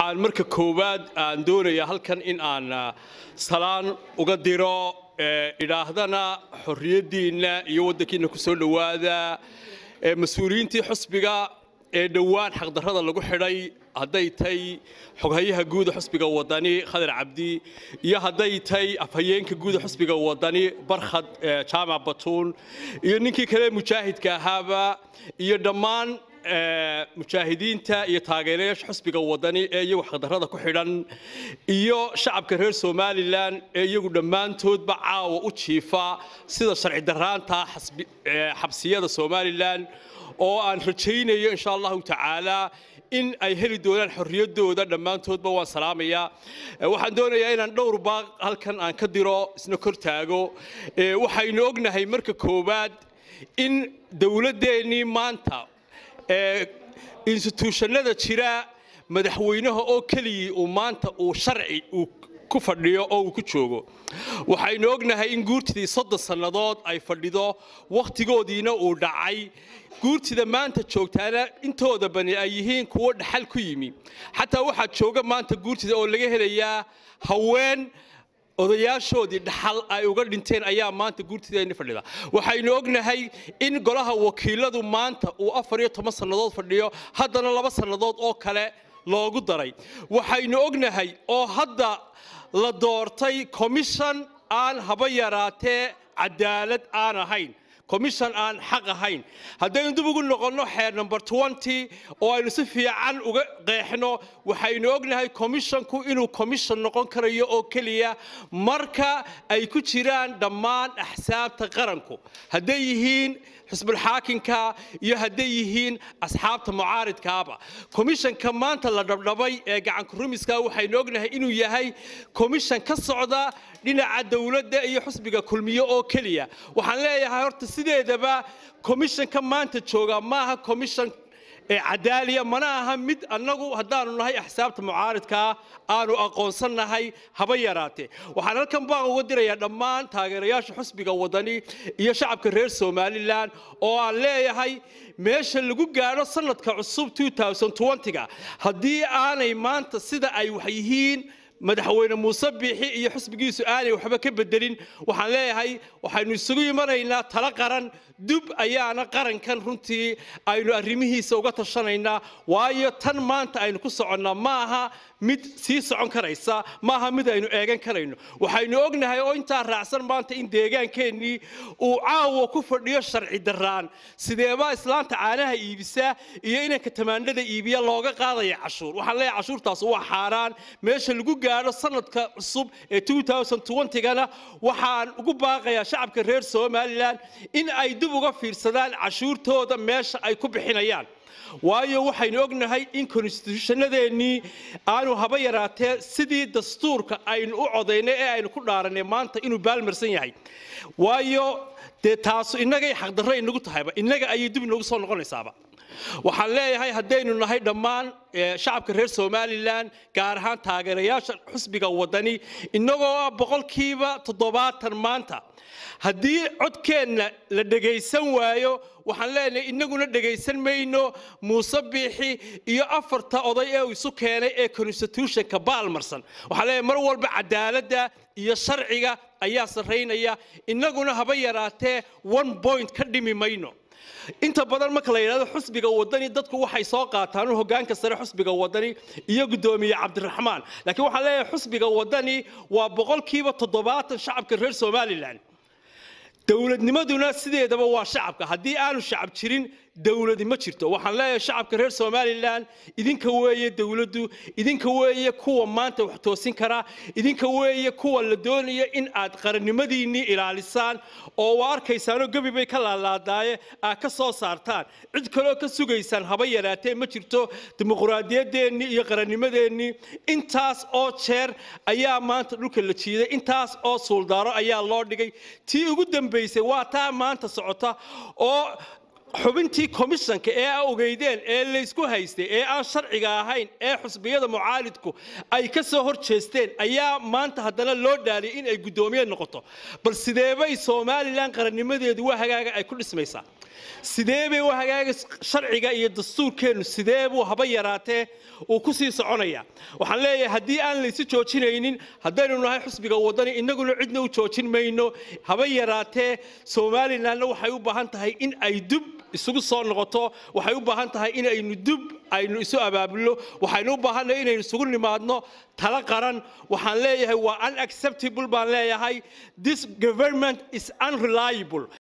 aan marka koowaad aan doonaya halkan in aan salaan uga diro idhaahdana xorriyaddiinna iyo waddankiinna ku soo dhowaada mas-uuliyiintii xusbiga ee dhowaan xaqdarrada lagu xidhay hadday tay xoghayaha guuda xusbiga wadani khadar cabdi iyo hadday tay afhayeenka guuda xusbiga wadani barkhad jaamac batuun iyo ninkii kale mujaahidka ahaaba iyo dhammaan mujaahidiinta iyo taageerayaasha xusbiga wadani ee iyagu xaqdarrada ku xidhan iyo shacabka reer somalilan ee iyagu dhammaantoodba caawa u jiifa sida sharci daraanta xabsiyada somalilan oo aan rajaynayo insha allahu tacaala in ay heli doonaan xorriyaddooda dhammaantoodba waan salaamayaa waxaan doonayaa inaan dhowr baaq halkan aan ka diro isna kor taago waxaynu ognahay marka koowaad in dowladdeennii maanta instituushannada jira madaxweynaha oo keligii uu maanta uu sharci uu ku fadhiyo oo uu ku joogo waxaynu ognahay in guurtidii soddon sannadood ay fadhido wakhtigoodiina uu dhacay guurtida maanta joogtaana intooda bani ay yihiin kuwo dhaxal ku yimi xataa waxaa jooga maanta guurtida oo laga helayaa haween odayaashoodii dhaxal ay uga dhinteen ayaa maanta guurtideenni fadhida waxaynu ognahay in golaha wakiiladu maanta uu afar iyo toban sannadood fadhiyo haddana laba sannadood oo kale loogu daray waxaynu ognahay oo hadda la doortay commission aan haba yaraatee cadaalad aan ahayn commission aan xaq ahayn haddaynu dib ugu noqonno xeer number twenty oo aynu si fiican uga qeexno waxaynu ognahay commissionku inuu commission noqon karayo oo keliya marka ay ku jiraan dhammaan axsaabta qaranku hadday yihiin xisbulxaakinka iyo hadday yihiin asxaabta mucaaridkaaba commissionka maanta la dhabdhabay ee gacanka rumiska waxaynu ognahay inuu yahay commission ka socda dhinaca dowladda iyo xusbiga kulmiye oo keliya waxaan leeyahay horta sideedaba commissionka maanta jooga maaha commission cadaaliya mana aha mid annagu haddaanu nahay axsaabta mucaaridkaa aanu aqoonsannahay haba yaraatee waxaan halkan baan uga dirayaa dhammaan taageerayaasha xusbiga wadani iyo shacabka reer somalilan oo aan leeyahay meesha lagu gaadho sanadka cusub ga haddii aanay maanta sida ay wax yihiin madaxweyne muuse biixi iyo xusbigiisu aanay waxba ka bedelin waxaan leeyahay waxaynu isugu imanaynaa talo qaran dub ayaana qarankan runtii aynu arrimihiisa uga tashanaynaa waayo tan maanta aynu ku soconnaa ma aha mid sii socon karaysa ma aha mid aynu eegan karayno waxaynu ognahay oo intaa raacsan maanta in deegaankeenii uu caawa ku fadhiyo sharci daraan sideebaa islaanta caanaha iibisa iyo inanka tamaandhada iibiya looga qaadaya cashuur waxaan leeyahay cashuurtaas waa xaaraan meesha lagu gaadho sanadka cusub ee gana waxaan ugu baaqayaa shacabka reer somalilan in ay dib uga fiirsadaan cashuurtooda meesha ay ku bixinayaan waayo waxaynu ognahay in konstituushannadeennii aanu haba yaraatee sidii dastuurka aynu u codaynay ee aynu ku dhaaranay maanta inuu baalmarsan yahay waayo dee taasu innagay xaqdarro inagu tahayba innaga ayay dib inagu soo noqonaysaaba waxaan leeyahay haddaynu nahay dhammaan shacabka reer somalilan gaar ahaan taageerayaasha xusbiga wadani innagoo ah boqolkiiba toddobaatan maanta haddii codkeenna la dhegaysan waayo waxaan leenahay innaguna dhegaysan mayno muuse biixi iyo afarta oday ee uu isu keenay ee constitutionka baalmarsan waxaan leeyahay mar walba cadaaladda iyo sharciga ayaa sarraynaya innaguna haba yaraatee one point ka dhimi mayno inta badan marka la yidhahdo xusbiga wadani dadku waxay soo qaataan hogaanka sare xusbiga wadani iyo guddoomiye cabdiraxmaan laakiin waxaan leeyahay xusbiga wadani waa boqolkiiba toddobaatan shacabka reer somalilan dowladnimaduna sideedaba waa shacabka haddii aanu shacab jirin dowladi ma jirto waxaan leeyahay shacabka reer somalilan idinka weeye dowladdu idinka weeye kuwa maanta wax toosin kara idinka weeye kuwa la doonaya in aad qarannimadiinnii ilaalisaan oo waa arkaysaanoo gebi bay ka laalaadaaye aad ka soo saartaan cid kaloo ka sugaysaan haba yaraatee ma jirto dimuquraadiyadeennii iyo qarannimadeennii intaas oo jeer ayaa maanta dhulka la jiiday intaas oo suuldaaro ayaa loo dhigay tii ugu dambaysay waa taa maanta socota oo xubintii komishanka ee a ogeydeen ee laysku haystay ee aan sharciga ahayn ee xusbiyada mucaalidku ay ka soo hor jeesteen ayaa maanta haddana loo dhaaliyay in ay guddoomiye noqoto bal sideebay somalilan qarannimadeedu waa hagaaga ay ku dhismaysaa sidee bay u hagaagi sharciga iyo dastuurkeennu sidee buu haba yaraatee uu ku sii soconaya waxaan leeyahay haddii aan laysu joojinaynin haddaynu nahay xusbiga waddani innaguna cidna u joojin mayno haba yaraatee somalilanna waxay u baahan tahay in ay dub isugu soo noqoto waxay u baahan tahay in aynu dub aynu isu abaabulno waxaynu u baahannahay inaynu isugu nimaadno tala qaran waxaan leeyahay waa unacceptable baan leeyahay this government is unreliable